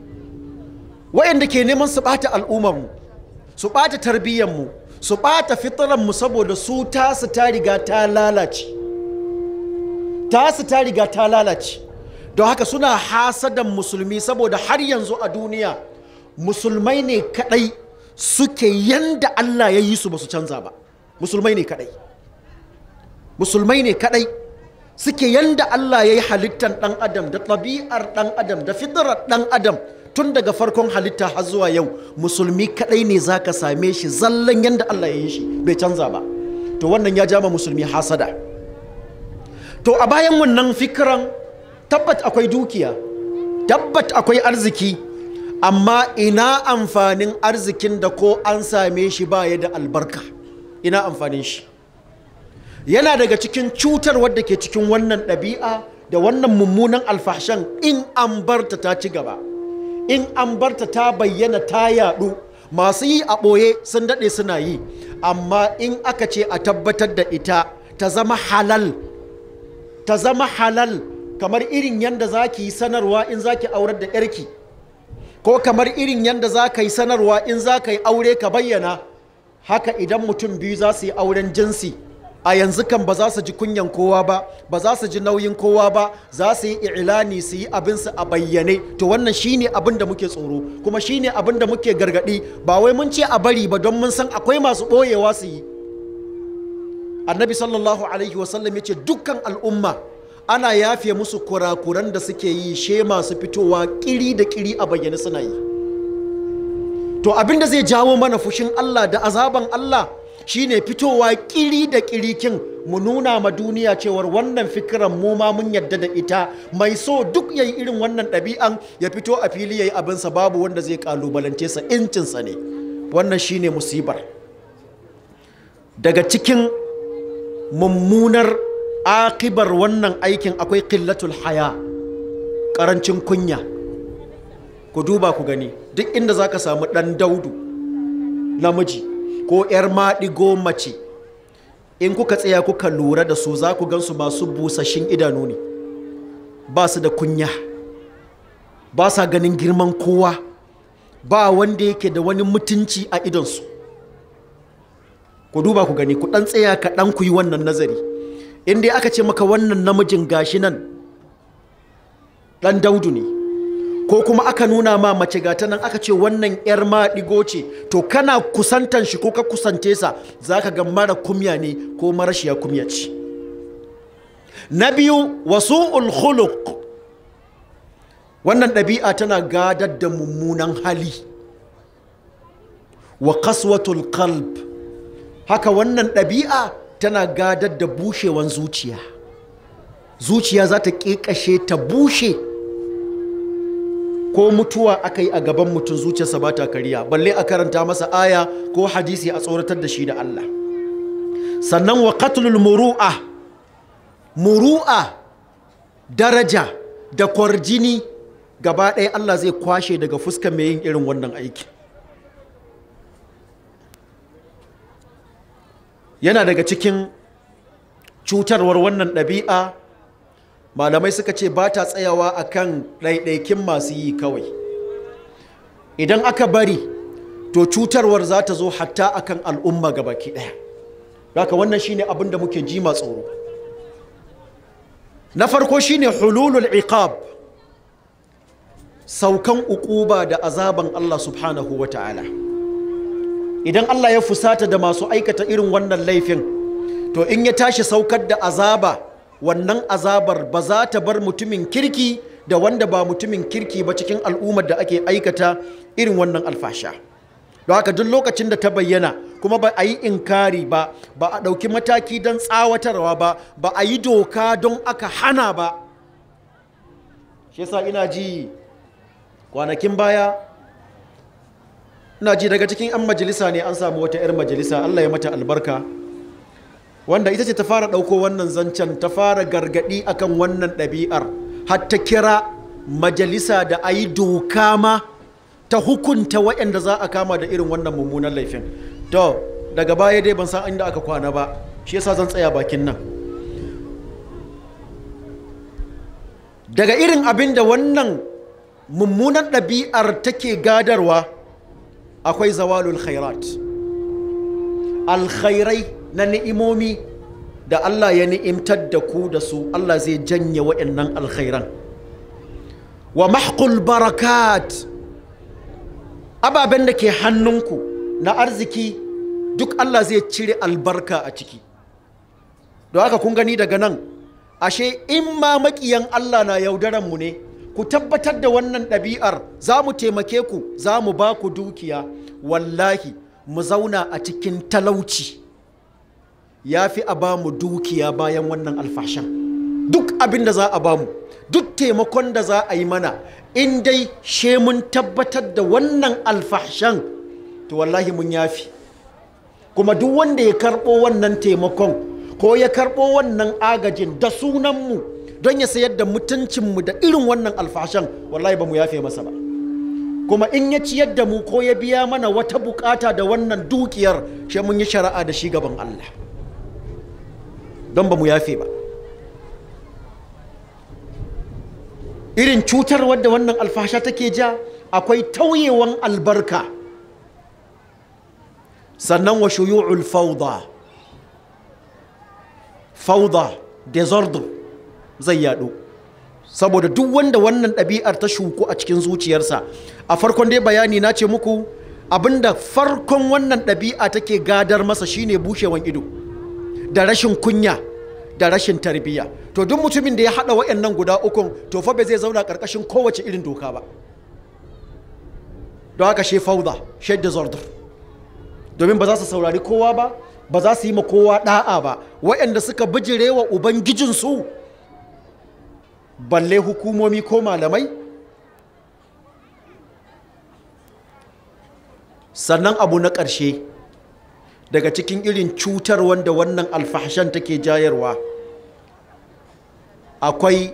wayanda ke neman su ɓata al'ummarmu su ɓata tarbiyyarmu su ɓata fitararmu saboda su tasu ta riga ta lalace tasu ta riga ta lalace don haka suna hasadan musulmi saboda har yanzu a duniya musulmai ne kadai suke yanda Allah ya yi su ba su canza ba musulmai ne kadai musulmai ne kadai suke yanda Allah ya yi halittar ɗan adam da ɗabi'ar ɗan adam da fitarar ɗan adam tun daga farkon halitta har zuwa yau musulmi kadai ne za ka same shi zallan yanda Allah ya yi shi bai canza ba to wannan ya jama musulmi hasada to a bayan wannan fikiran tabbat akwai dukiya tabbat akwai arziki amma ina amfanin arzikin da ko an same shi baya da albarka ina amfanin shi yana daga cikin cutar wadda ke cikin wannan ɗabi'a da wannan mummunan alfahshan in an barta ta ci gaba in an barta ta bayyana ta yaɗu masu yi a ɓoye sun daɗe suna yi amma in aka ce a tabbatar da ita ta zama halal ta zama halal kamar irin yadda za ki yi sanarwa in za ki aurar da yarki ko kamar irin yadda za ka yi sanarwa in za ka yi aure ka bayyana haka idan mutum biyu za su yi auren jinsi a yanzu kan ba za su ji kunyan kowa ba ba za su ji nauyin kowa ba za su yi ilani su yi abinsu a bayyane to wannan shine abin da muke tsoro kuma shine abin da muke gargadi ba wai mun ce a bari ba don mun san akwai masu ɓoyewa su yi annabi sallallahu alaihi wasallam ya ce dukkan al'umma ana yafe musu kurakuran da suke yi she masu fitowa kiri da kiri a bayyane suna yi to abinda zai jawo mana fushin Allah da azaban Allah shine fitowa kiri da kirikin mu nuna ma duniya cewar wannan fikiran mu ma mun yadda da ita mai so duk yayi irin wannan ɗabi'an ya fito a fili yayi abinsa babu wanda zai kalubalance sa incinsa ne wannan shine musibar daga cikin mummunar akibar wannan aikin akwai ƙillatul haya ƙarancin kunya ku duba ku gani duk inda za ka samu ɗan daudu namiji ko 'yar maɗigo mace in kuka tsaya kuka lura da su za ku gansu masu busashin idanu ne ba su da kunya ba sa ganin girman kowa ba wanda yake da wani mutunci a idonsu ku duba ku gani ku ɗan tsaya ka ɗan ku yi wannan nazari in dai aka ce maka wannan namijin gashi nan ɗan daudu ne ko kuma aka nuna ma mace gata nan aka ce wannan yar maɗigo ce to kana kusantan shi ko ka kusante sa za ka ga mara kumya ne ko marashiya kumya ce na biyu wasu khuluq wannan ɗabi'a tana gadar da mummunan hali wa kaswatul qalb haka wannan ɗabi'a tana gadar da bushewan zuciya zuciya za ta ƙeƙashe ta bushe ko mutuwa aka yi a gaban mutum zuciyarsa ba ta kariya balle a karanta masa aya ko hadisi a tsoratar da shi da Allah sannan wa qatlul muru'a muru'a daraja da kwarjini gaba ɗaya Allah zai kwashe daga fuskar mai yin irin wannan aiki yana daga cikin cutarwar wannan ɗabi'a malamai suka ce ba ta tsayawa a kan ɗaiɗaikin masu yi kawai idan aka bari to cutarwar za ta zo hatta a kan al'umma baki ɗaya haka wannan shine abin da muke ji tsoro na farko shine hululul iqab saukan uquba da azaban Allah subhanahu wa ta'ala idan Allah ya fusata da masu aikata irin wannan laifin to in ya tashi saukar da azaba wannan azabar ba za ta bar mutumin kirki da wanda ba mutumin kirki ba cikin al'ummar da ake aikata irin wannan alfasha don haka duk lokacin da ta bayyana kuma ba a yi inkari ba ba a ɗauki mataki don tsawatarwa ba ba a yi doka don aka hana ba shi yasa ina ji kwanakin baya ina ji daga cikin 'yan majalisa ne an samu wata 'yar majalisa Allah ya mata albarka wanda ita ce ta fara ɗauko wannan zancen ta fara gargaɗi akan wannan ɗabi'ar har ta kira majalisa da a yi doka ma ta hukunta waɗanda za a kama da irin wannan mummunan laifin to daga baya dai ban san inda aka kwana ba shi yasa zan tsaya bakin nan daga irin abin da wannan mummunan ɗabi'ar take gadarwa akwai zawalul khairat alkhairai na ni'imomi da Allah ya ni'imtar da ku da su Allah zai janye waɗannan alkhairan wa mahqul barakat ababen da ke hannunku na arziki duk Allah zai cire albarka a ciki don haka kun gani daga nan ashe in ma maƙiyan Allah na yaudaran mu ne ku tabbatar da wannan ɗabi'ar za mu taimake ku za mu ba ku dukiya wallahi mu zauna a cikin talauci ya fi a ba mu dukiya bayan wannan alfashan duk abin da za a ba mu duk taimakon da za a yi mana in dai she mun tabbatar da wannan alfashan to wallahi mun yafi kuma duk wanda ya karɓo wannan taimakon ko ya karɓo wannan agajin da sunanmu don ya sayar da mutuncinmu da irin wannan alfashan wallahi ba mu yafe masa ba kuma in ya ciyar da mu ko ya biya mana wata bukata da wannan dukiyar shi mun yi shari'a da shi gaban Allah don ba mu yafe ba irin cutar wadda wannan alfasha take ja akwai tauyewan albarka sannan wa shuyu'ul fauda fauda disorder zai yadu saboda duk wanda wannan ɗabi'ar ta shuku a cikin zuciyarsa a farkon dai bayani na ce muku abinda farkon wannan ɗabi'a take gadar masa shine bushewan ido da rashin kunya da rashin tarbiyya to duk mutumin da ya haɗa waɗannan guda ukun to fa bai zai zauna ƙarƙashin kowace irin doka ba don haka she fauda she disorder domin ba za su saurari kowa ba ba za su yi ma kowa ɗa'a ba waɗanda suka bijire wa ubangijinsu balle hukumomi ko malamai sannan abu na ƙarshe daga cikin irin cutar wanda wannan alfahshan take jayarwa akwai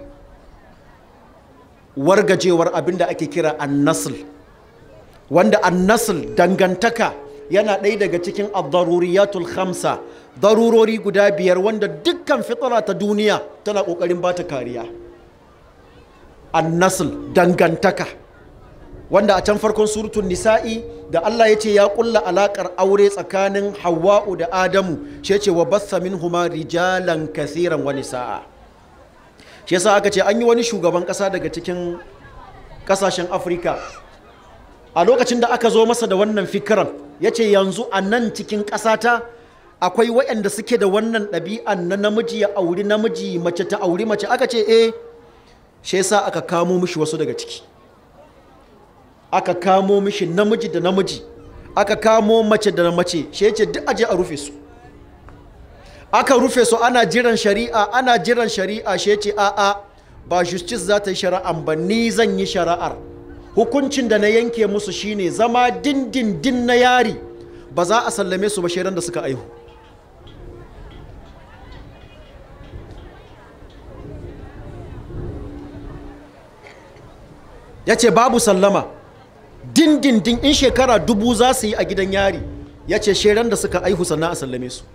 wargajewar abin da ake kira annasil wanda annasil dangantaka yana ɗaya daga cikin ad-daruriyatul khamsa darurori guda biyar wanda dukkan fitara ta duniya tana ƙoƙarin ba ta kariya annasil dangantaka wanda a can farkon surutun nisa'i da Allah ya ce ya kulla alakar aure tsakanin hawa'u da adamu shi ce wa bassa huma rijalan kasiran wani sa'a shi yasa aka ce an yi wani shugaban kasa daga cikin kasashen afirka a lokacin da aka zo masa da wannan fikiran ya ce yanzu a nan cikin ƙasata akwai waɗanda suke da wannan ɗabi'an na namiji ya auri namiji mace ta auri mace aka ce eh shi yasa aka kamo mishi wasu daga ciki aka kamo mishi namiji da namiji aka kamo mace da mace shi yace duk aje a rufe su aka rufe su ana jiran shari'a ana jiran shari'a shi yace a a ba justice za ta yi shari'an ba ni zan yi shari'ar hukuncin da na yanke musu shine zama dindindin na yari ba za a sallame su ba shaidan da suka aihu ya ce babu sallama dindindin in shekara dubu za su yi a gidan yari ya ce sheran da suka aihu sannan a sallame su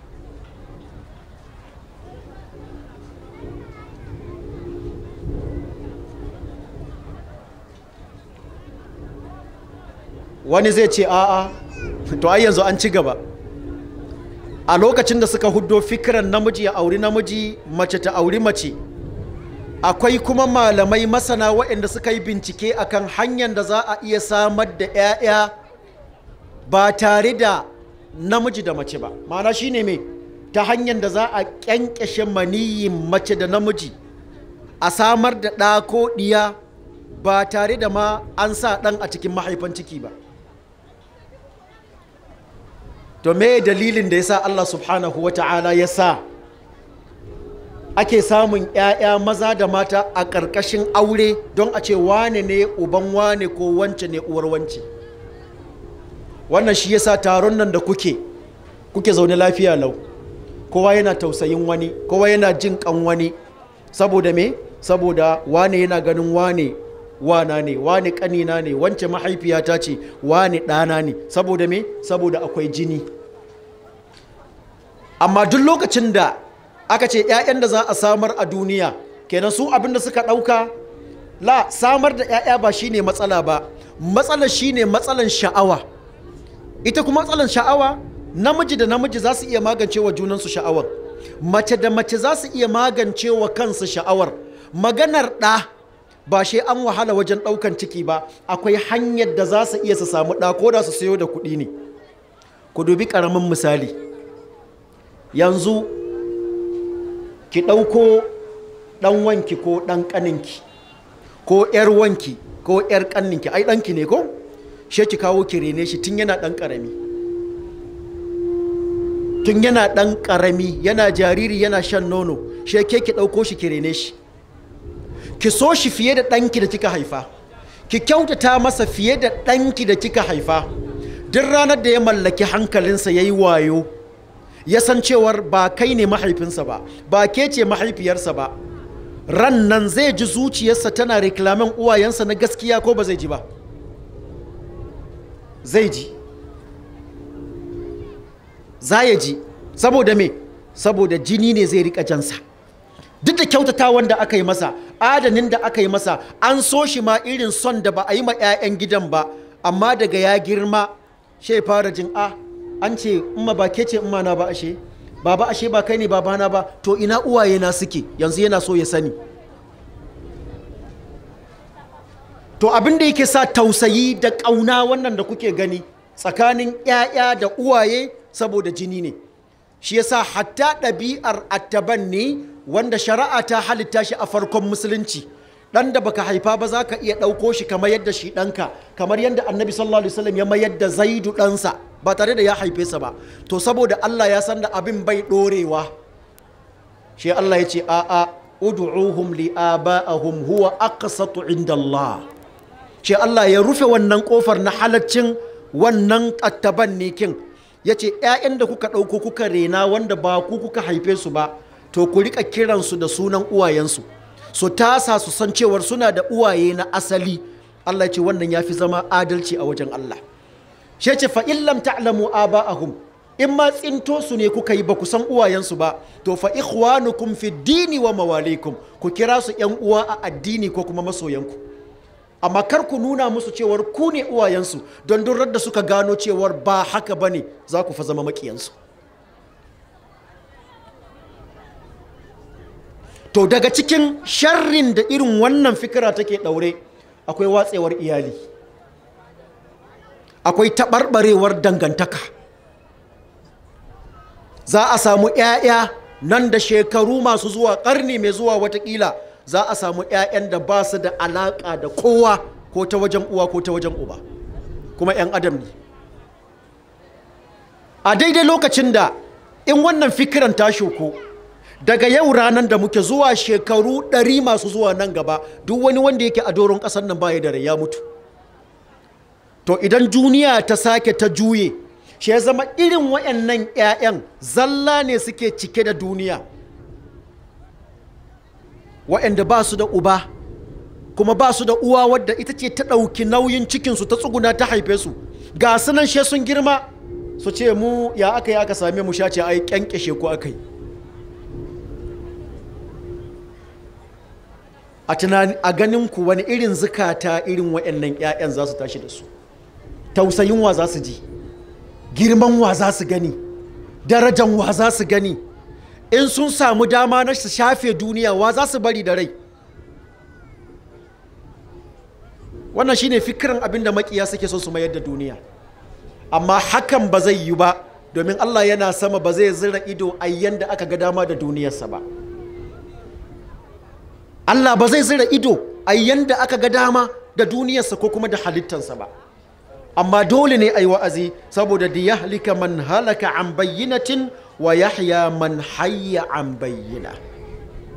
wani zai ce a'a to ai yanzu an ci gaba a lokacin da suka huddo fikiran namiji ya auri namiji mace ta auri mace akwai kuma malamai masana waɗanda suka yi bincike akan hanyar da za a iya samar da 'ya'ya ba tare da namiji da mace ba ma'ana shine mai ta hanyar da za a ƙyanƙyashe maniyin mace da namiji a samar da ɗa ko ɗiya ba tare da ma an sa ɗan a cikin mahaifan ciki ba to me dalilin da ya sa Allah subhanahu wa ta'ala ya sa ake samun 'ya'ya maza da mata a ƙarƙashin aure don a ce wane ne uban wane ko wance ne uwar wance wannan shi yasa taron nan da kuke kuke zaune lafiya lau kowa yana tausayin wani kowa yana jin kan wani saboda me saboda wane yana ganin wane wana ne wane kanina ne wance mahaifiyata ce wane ɗana ne saboda me saboda akwai jini amma duk lokacin da aka ce 'ya'yan da za a samar a duniya kenan su abinda suka ɗauka la samar da 'ya'ya ba shine matsala ba matsalar shine matsalan sha'awa ita kuma matsalan sha'awa namiji da namiji za su iya magance wa junansu sha'awar mace da mace za su iya magance wa kansu sha'awar maganar ɗa ba shi an wahala wajen ɗaukan ciki ba akwai hanyar da za su iya su samu ɗa ko da su sayo da kuɗi ne ku dubi ƙaramin misali yanzu ki ɗauko ɗan wanki ko ɗan ƙaninki ko ‘yar wanki ko ‘yar ƙanninki ai ɗanki ne ko she ki kawo ki rene shi tun yana ɗan ƙarami tun yana ɗan ƙarami yana jariri yana shan nono she ke ki ɗauko shi ki rene shi ki so shi fiye da ɗanki da kika haifa ki kyautata masa fiye da ɗanki da kika haifa duk ranar da ya mallaki hankalinsa ya yi wayo ya san cewar ba kai ne mahaifinsa ba ba ke ce mahaifiyarsa ba ran nan zai ji zuciyarsa tana reklamen uwayensa na gaskiya ko ba zai ji ba zai ji za ya ji saboda me saboda jini ne zai rika jansa duk da kyautatawan da aka yi masa adanin da aka yi masa an so shi ma irin son da ba a yi ma 'ya'yan gidan ba amma daga ya girma shi fara jin a an ce umma ba ke ce umma na ba ashe baba ashe ba kai ne babana ba to ina uwaye na suke yanzu yana so ya sani to abin da yake sa tausayi da ƙauna wannan da kuke gani tsakanin 'ya'ya da uwaye saboda jini ne shi yasa hatta ɗabi'ar attaban ne wanda shari'a ta halitta shi a farkon musulunci dan da baka haifa ba za ka iya ɗauko shi kamar yadda shi ɗanka kamar yadda annabi sallallahu alaihi wasallam ya mayar da zaidu ɗansa ba tare da ya haife sa ba to saboda Allah ya san da abin bai ɗorewa shi Allah ya ce a'a ud'uhum li aba'ahum huwa aqsatu inda Allah shi Allah ya rufe wannan kofar na halaccin wannan attaban ne kin ya ce ‘ya'yan da kuka ɗauko kuka rena wanda ba ku kuka haife su ba to ku rika kiransu da sunan uwayensu su tasa su san cewar suna da uwaye na asali Allah ce wannan ya fi zama adalci a wajen Allah shi ce fa illam ta'lamu aba'ahum in ma tsinto su ne kuka yi ba ku san uwayensu ba to fa ikhwanukum fi dini wa mawalikum ku kira su ‘yan uwa a addini ko kuma masoyanku amma kar ku nuna musu cewar ku ne uwayensu don durar da suka gano cewar ba haka ba ne za ku fa zama makiyansu to daga cikin sharrin da irin wannan fikira take ɗaure akwai watsewar iyali akwai taɓarɓarewar dangantaka za a samu 'ya'ya nan da shekaru masu zuwa ƙarni mai zuwa watakila za a samu 'ya'yan da ba su da alaƙa da kowa ko ta wajen uwa ko ta wajen uba kuma 'yan adam ne a daidai lokacin da in wannan fikiran ta shuku daga yau ranar da muke zuwa shekaru ɗari masu zuwa nan gaba duk wani wanda yake a doron ƙasar nan baya da rai ya mutu to idan duniya ta sake ta juye shi ya zama irin waɗannan 'ya'yan zalla ne suke cike da duniya waɗanda ba su da uba kuma ba su da uwa wadda ita ce ta ɗauki nauyin cikinsu ta tsuguna ta haife su ga su nan she sun girma su ce mu ya aka yi aka same mu shace ai kyankyashe ko aka yi a tunani a ganin ku wani irin zukata irin waɗannan 'ya'yan za su tashi da su tausayin wa za su ji girman wa za su gani darajan wa za su gani in sun samu dama na su shafe duniya wa za su bari da rai wannan shine fikirin abin da makiya suke so su mayar da duniya amma hakan ba zai yi ba domin Allah yana sama ba zai zira ido a yanda aka ga dama da duniyarsa ba Allah ba zai zira ido a yanda aka ga dama da duniyarsa ko kuma da halittarsa ba amma dole ne a yi wa'azi saboda da ya halika man halaka an bayyinatin wa yahya man hayya an bayyina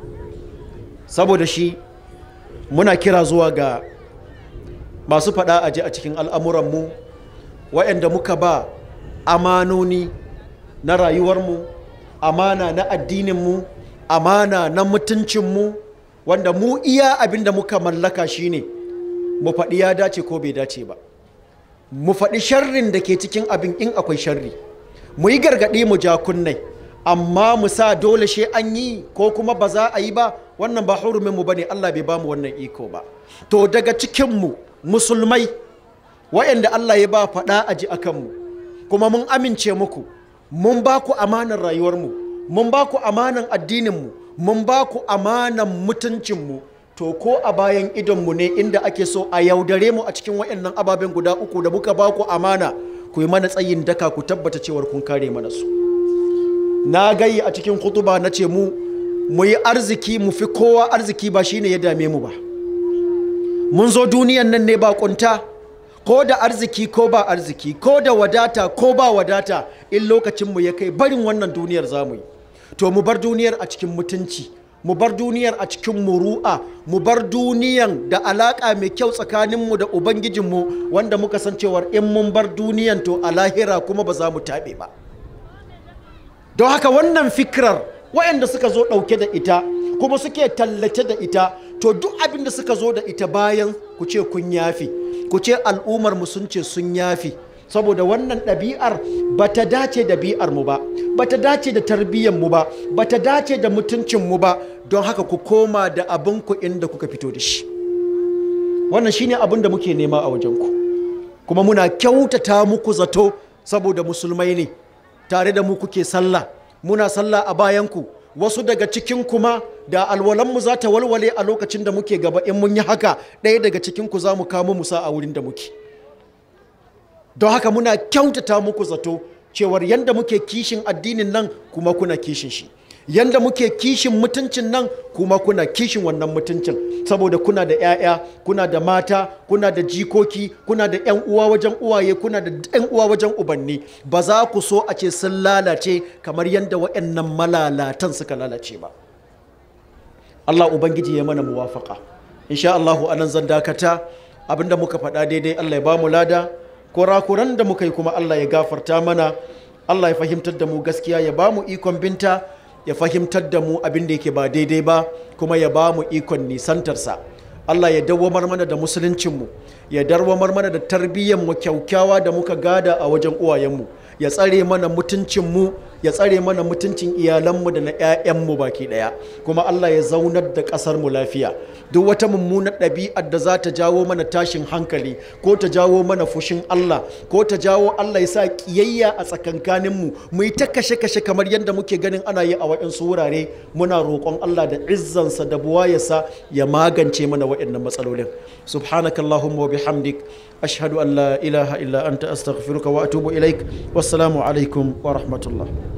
saboda shi muna kira zuwa ga masu faɗa aji a cikin al'amuranmu waɗanda muka ba amanoni na rayuwarmu amana na addininmu amana na mutuncinmu wanda mu iya abin da muka mallaka shine mu faɗi ya dace ko bai dace ba mu faɗi sharrin da ke cikin abin in akwai sharri mu yi gargaɗi mu ja kunnai amma mu sa dole shi an yi ko kuma ba za a yi ba wannan ba hurumin mu bane Allah bai bamu wannan iko ba to daga cikin mu musulmai waɗanda Allah ya ba faɗa a ji akan mu kuma mun amince muku mun ba ku amanar rayuwar mu mun ba ku amanan addinin mu mun ba ku amanan mutuncin mu to ko a bayan idon mu ne inda ake so a yaudare mu a cikin waɗannan ababen guda uku da muka ba ku amana ku yi mana tsayin daka ku tabbata cewar kun kare mana su na gayi a cikin kutuba na ce mu mu yi arziki mu fi kowa arziki ba shine ya dame mu ba mun zo duniyan nan ne ba kunta ko da arziki ko ba arziki ko da wadata ko ba wadata in lokacin mu ya kai barin wannan duniyar zamu yi to mu bar duniyar a cikin mutunci mu bar duniyar a cikin muru'a mu bar duniyan da alaka mai kyau tsakaninmu da ubangijinmu wanda muka san cewar in mun bar duniyan to a lahira kuma ba za mu taɓe ba don haka wannan fikirar waɗanda suka zo ɗauke da ita kuma suke tallace da ita to duk abin da suka zo da ita bayan ku ce kun yafi ku ce al'ummar mu sun ce sun yafi saboda wannan ɗabi'ar ba ta dace da bi'ar mu ba ba ta dace da tarbiyyar mu ba ba ta dace da mutuncin mu ba don haka ku koma da abin ku inda kuka fito da shi wannan shine abin da muke nema a wajen ku kuma muna kyautata muku zato saboda musulmai ne tare da mu kuke sallah muna sallah a bayanku wasu daga cikin kuma da alwalanmu za ta walwale a lokacin da muke gaba in mun yi haka ɗaya daga cikinku za mu kamo musa a wurin da muke don haka muna kyautata muku zato cewar yadda muke kishin addinin nan kuma kuna kishin shi yanda muke kishin mutuncin nan kuma kuna kishin wannan mutuncin saboda kuna da 'ya'ya kuna da mata kuna da jikoki kuna da 'yan uwa wajen uwaye kuna da 'yan uwa wajen ubanni ba za ku so a ce sun lalace kamar yadda waɗannan malalatan suka lalace ba Allah ubangiji ya mana muwafaka insha Allah anan zan dakata abinda muka faɗa daidai Allah ya ba mu lada kurakuran da muka yi kuma Allah ya gafarta mana Allah ya fahimtar da mu gaskiya ya ba mu ikon binta ya fahimtar da mu abin da yake ba daidai ba kuma ya ba mu ikon nisantarsa Allah ya dawwamar mana da musuluncinmu ya darwamar mana da tarbiyyarmu kyaukyawa da muka gada a wajen uwayenmu ya tsare mana mutuncinmu ya tsare mana mutuncin iyalanmu da na 'ya'yanmu baki ɗaya kuma Allah ya zaunar da ƙasarmu lafiya duk wata mummunar ɗabi'ar da za ta jawo mana tashin hankali ko ta jawo mana fushin Allah ko ta jawo Allah ya sa ƙiyayya a tsakankaninmu mu yi ta kashe-kashe kamar yadda muke ganin ana yi a waɗansu wurare muna roƙon Allah da izzansa da buwayarsa ya magance mana waɗannan matsalolin subhanakallahumma wa bihamdik ashhadu an la ilaha illa anta astaghfiruka wa atubu ilaik wassalamu alaikum wa rahmatullah